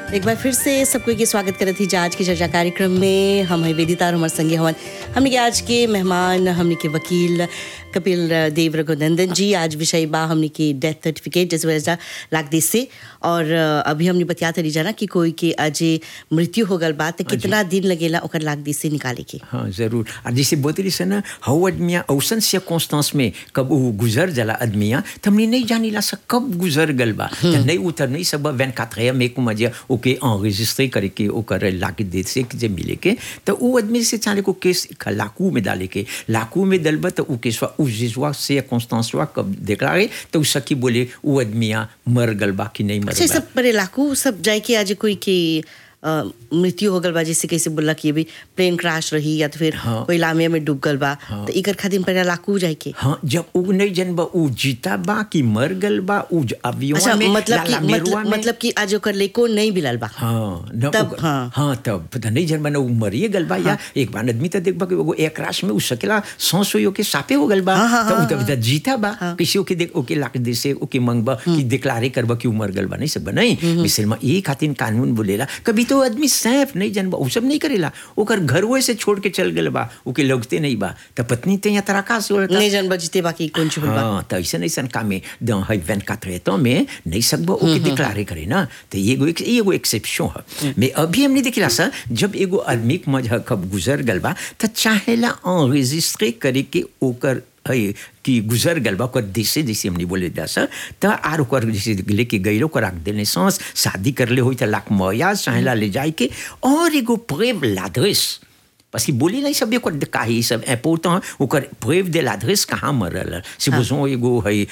एक बार फिर से सबको के स्वागत करत थी आज की चर्चा कार्यक्रम में हम है वेदिता और हमारे संगे हवन हमने के आज के मेहमान हमने के वकील कपिल देव रघुनंदन जी आज विषय बा हमने की डेथ सर्टिफिकेट जिस वजह लाग दी से और अभी हमने बतियाते रही जाना कि कोई के आज मृत्यु हो गल बात कितना दिन लगेला ओकर लाग दी से निकाले के हाँ जरूर और जैसे बोतरी से ना हव आदमिया औसन से कॉन्स्टेंस में कब वो गुजर जला आदमिया तो हमने नहीं जानी ला सा कब गुजर गल बा तो नहीं उतर नहीं सब वैन कातरे में को मजे ओके एनरेजिस्ट्रे करे के ओकर लाके दे से कि जे मिले के तो वो आदमी से चाले को केस लाकू में डाले के लाकू में डलबा तो वो केस उ जिसवा से कॉन्स्टेंस कब डिक्लारे तो सकी बोले वो आदमिया मर गल बा कि नहीं मर अच्छा बा सब पर लाकू सब जाए के आज कोई की अ, मृत्यु हो गल बा जैसे कैसे बोला कि अभी प्लेन क्रैश रही या तो फिर हाँ। कोई लामिया में डूब गल बा तो इकर खातिर पहले लाकू जाए के हाँ जब उ नहीं जन बा उ जीता बा कि मर गल बा उ अवियों अच्छा में मतलब कि लाला मेरुआ मतलब में मतलब कि आज ओकर लेको नहीं मिलल बा हाँ न तब, उ- हाँ। हाँ तब पता नहीं जन बना उ मरिए गल बा या एक बार आदमी तो देख बा कि वो एक राश में उ सकेला सांस होयो के सापे हो गल बा हाँ, हाँ, तो उ हाँ, तब तब जीता बा किसी के देख ओके लाके दे से ओके मंगबा कि डिक्लारे करबा कि उ मर गल बा नहीं सब नहीं मिसल में ये खातिर कानून बोलेला कभी तो आदमी सैफ नहीं जन बा उ सब नहीं करेला ओकर घरवे से छोड़ के चल गल बा ओके लगते नहीं बा तो पत्नी ते यहाँ तराका से होता नहीं जन बजते बाकी कौन चुल बा हाँ तो ऐसा ऐसा काम में dans है 24 ans में नहीं सकबो ओके डिक्लारे करे ना तो ये एगो एक- ये एगो एक्सेप्शन है mais अभी हमने देखला सा जब एगो आदमी के मजा कब गुजर गल बा तो चाहेला enregistrer करे के ओकर है कि गुजर गल बा ओकर देशे जैसे हमने बोले दा सा तो आर ओकर जैसे लेके गइल ओकर रख देने सांस शादी कर ले होई तो लाख मोया चाहेला ले जाए के और एगो प्रेव l'adresse parce कि बोली नहीं सब ओकर काहे सब इम्पोर्टेंट ओकर प्रेव दे l'adresse कहाँ मरल से बुझो एगो है